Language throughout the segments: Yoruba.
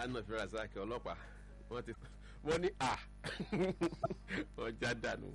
anna firazaki ọlọ́pàá wọ́n ti wọ́n ní à wọ́n já dànù.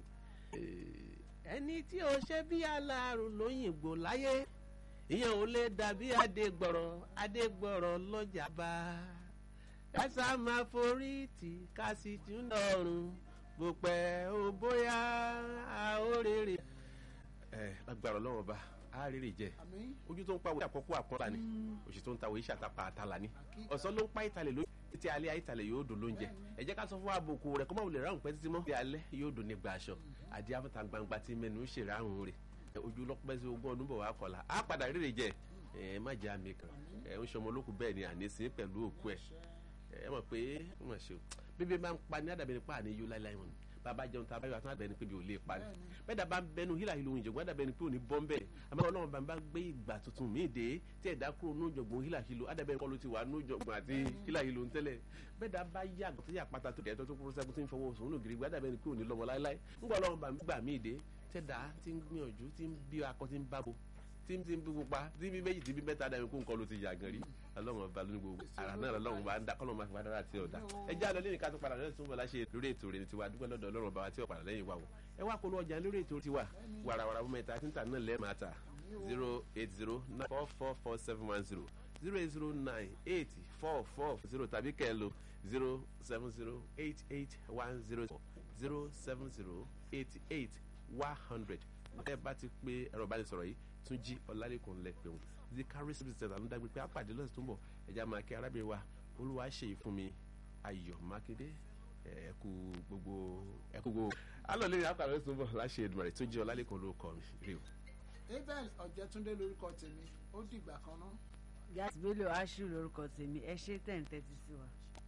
ẹni tí ó ṣe bí aláàrùn lóyìnbó láyé ìyẹn ò lè dàbí adégbọ̀rọ̀ adégbọ̀rọ̀ lọ́jà bá ẹ̀sà máa forí tì ká sì tún dọ̀rùn bó pẹ́ ó bóyá a ó rèrè. ẹ lágbára ọlọ́wọ́n bá a rèrè jẹ àmín ojú tó ń pa wòye àkọ́kọ́ àpọ́nlá ni òṣì tó ń ta wòye ṣàtàpà àtàlà ni ọ̀sán ló ń pa ìtàlẹ̀ lóyún títí alẹ́ ìtàlẹ̀ yóò dùn lóúnjẹ ẹ jẹ́ ká sọ fún àbòkù rẹ̀ kó má wulẹ̀ ráhùn pẹ́ títí mọ́ títí alẹ́ yóò dùn nígbà aṣọ àdí afẹ́ta gbangba tí mẹ́nu ń ṣèràhùn rẹ̀ ojú lọ́pẹ́ sí ogún ọdún bọ̀ wá kọ̀la á padà rírì jẹ ẹ má jẹ́ àmì kan ẹ ń ṣọmọ olókùn bẹ́ẹ̀ ni àníṣe pẹ̀lú òkú ẹ ẹ mọ̀ pé wọ́n ṣe o bíbí máa ń pa ní àdàbẹ̀ni pa àníyó láíláí wọn bàbá jẹun tá a bá yọ àtúntà bẹni pé bí o lè parí bẹ́ẹ̀ dàbá bẹnu hílà hílò ìjọ̀gbọ́n dàbẹ̀ni pé ò ní bọ́ń bẹ́ẹ̀ àmọ́ ọlọ́run bá ń bá gbé ìgbà tuntun míì dé tí ẹ̀dá kúrò ní ìjọ̀gbọ́n hílà hílò àdàbẹ̀ni kọ́ ló ti wà ní ìjọ̀gbọ́n àti hílà hílò ń tẹ́lẹ̀ bẹ́ẹ̀ dàbá yá àgbà tó yà pátá tó kẹ́ẹ̀tọ́ tó kúrò sẹ́kù tí ń fọwọ́ sòun lògiri gbá dàbẹ̀ni pé ò ní lọ́mọ láéláé ńgbà ọlọ́run bá ń gbà míì dé tẹ́dá tí ń gbìyànjú tí ń bí akọ tí ń bábo tí ń tí ń bí pupa tí ń bí méjì tí ń bí mẹ́ta dàbí kó nǹkan ló ti yà gan rí ọlọ́run ọba lónìí gbogbo ara náà lọ́run bá ń dá kọ́lọ́run máa fi padà àti ọ̀dà ẹ já lọ lẹ́yìn ká tó padà lẹ́yìn tó ń bọ̀ láṣẹ lórí ètò rẹ̀ tiwa dúpẹ́ lọ́dọ̀ ọlọ́run ọba wa tí ó padà lẹ́yìn wa o ẹ wá kólú ọjà lórí ètò tiwa wàràwàrà fún mẹ́ta títà náà lẹ́ẹ̀ máa ta zero eight zero nine four four four seven one zero zero eight zero nine eight four four zero tàbí kẹ́ ẹ lo zero seven zero eight eight one zero zero seven zero eight eight one hundred ẹ bá ti pé ẹ̀rọ ìbánisọ̀rọ̀ yìí tún jí ọ̀làlẹ́kùn lẹ́pẹ̀ wọn the carry service center ló dágbé pé àpàdé lọ́sẹ̀ tó ń bọ̀ ẹ̀já máa kí arábìnrin wa olúwa ṣe ìfún mi ayọ̀ mákindé ẹ̀kú gbogbo ẹ̀kú gbogbo alọ́ lórí àpàdé lọ́sẹ̀ tó ń bọ̀ láṣẹ Èdùmàrè tún jí ọ̀làlẹ́kùn ló kọ́ mi rí o. abel ọ̀jẹ̀túndé lórúkọ tèmi ó dìgbà kan náà. gas bello ashu lorúkọ tèmi ẹ ṣe tẹ̀ ń tẹ́tí sí wa.